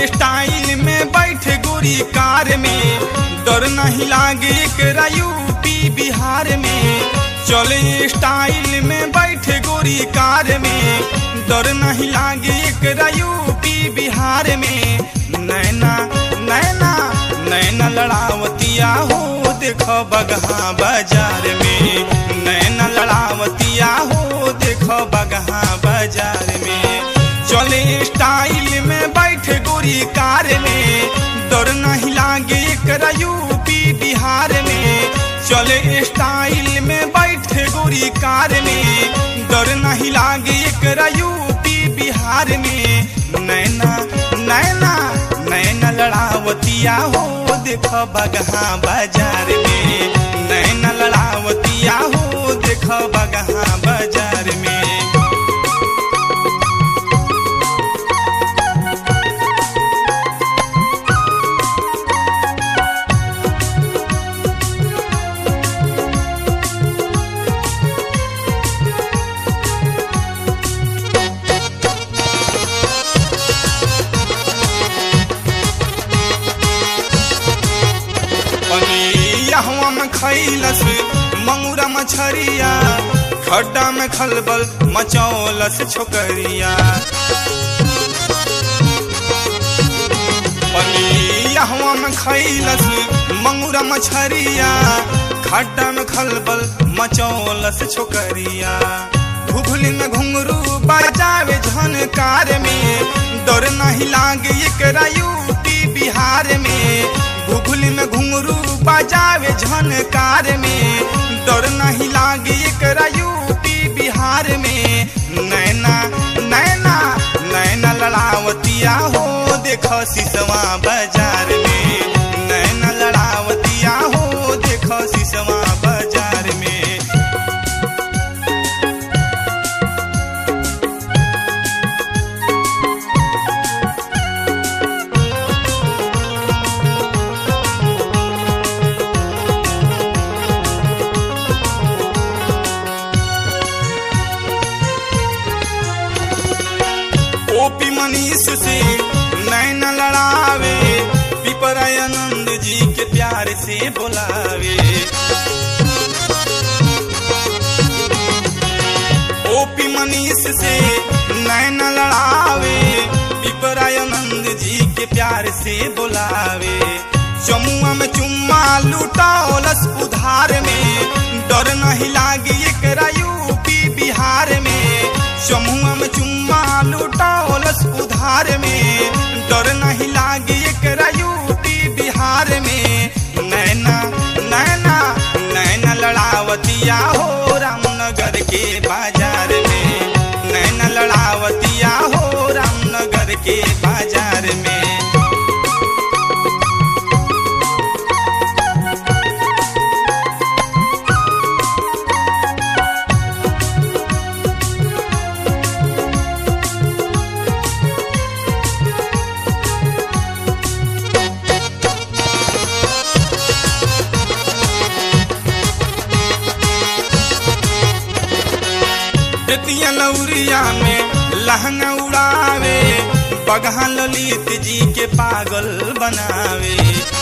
style में बैठ गोरी कार में डर नहीं लागे एकरा यूपी बिहार में चले स्टाइल में बैठ गोरी कार में डर नहीं लागे एकरा यूपी बिहार में नैना नैना नैना लड़ावतिया हो देख बगहा बाजार में नैना लड़ावतिया हो देख बगहा बाजार में चले स्टाइल में बैठ गोरी कार में डर नहीं लागे एकरा यूपी बिहार में चले स्टाइल में बैठ गोरी कार में डर नहीं लागे एकरा यूपी बिहार में नैना नैना नैना लड़ावतिया हो देख बगहा बाजार में नैना लड़ावतिया हो देख बगहा बाजार में पनिया में खैलस मंगूरा मछरिया खड्डा में खलबल मचौलस छोकरिया पनिया में खैलस मंगूरा मछरिया खड्डा में खलबल मचौलस छोकरिया घुघली में घुंगरू बजावे झनकार में डर नहीं लागे एकरा यूपी बिहार में घुघली में घुंगरू बजावे झनकार में डर नहीं लागे एकरा यूपी बिहार में नैना नैना नैना लड़ावतिया हो देख सिसवा बाजार में नैना लड़ावतिया हो देख सिसवा बाजार में ओपी मनीष से नैना लड़ावे पिपरानंद जी के प्यार से बुलावे ओपी मनीष से नैना लड़ावे पिपरानंद जी के प्यार से बुलावे जमुआ में चुम्मा लुटाओलस उधार में डर नहीं लागे एकरा यूपी बिहार में जमुआ में चुम्मा लुटाओलस उधार में डर नहीं लागे एकरा यूपी बिहार में नैना नैना नैना लड़ावतिया हो रामनगर के बाजार में नैना लड़ावतिया हो रामनगर के बाजार में बेतिया लौरिया में लहंगा उड़ावे बगहा ललित जी के पागल बनावे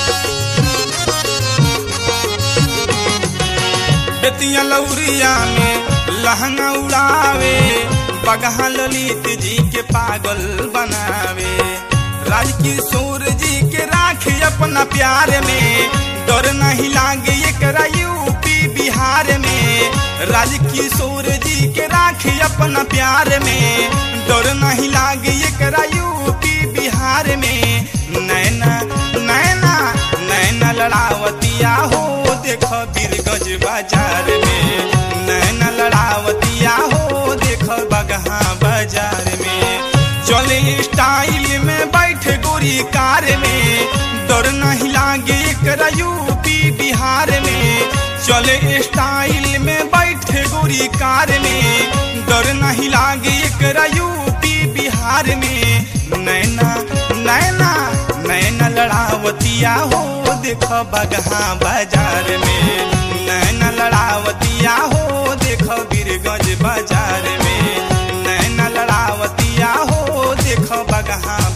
बेतिया लौरिया में लहंगा उड़ावे बगहा ललित जी के पागल बनावे राजकिशोर जी के राखे अपना प्यार में डर नहीं लागे एकरा यूपी बिहार में राजकिशोर जी के राखे अपना प्यार में डर नहीं लागे एकरा यूपी बिहार में नैना नैना नैना लड़ावतिया हो देख बीरगंज बाजार में नैना लड़ावतिया हो देख बगहा बाजार में चले स्टाइल में बैठ गोरी कार में डर नहीं लागे एकरा यूपी बिहार में चले स्टाइल में बैठ गोरी कार में डर नहीं लागे एकरा यूपी बिहार में नैना नैना नैना लड़ावतिया हो देख बगहा बाजार में नैना लड़ावतिया हो देख बीरगंज बाजार में नैना लड़ावतिया हो देख बगहा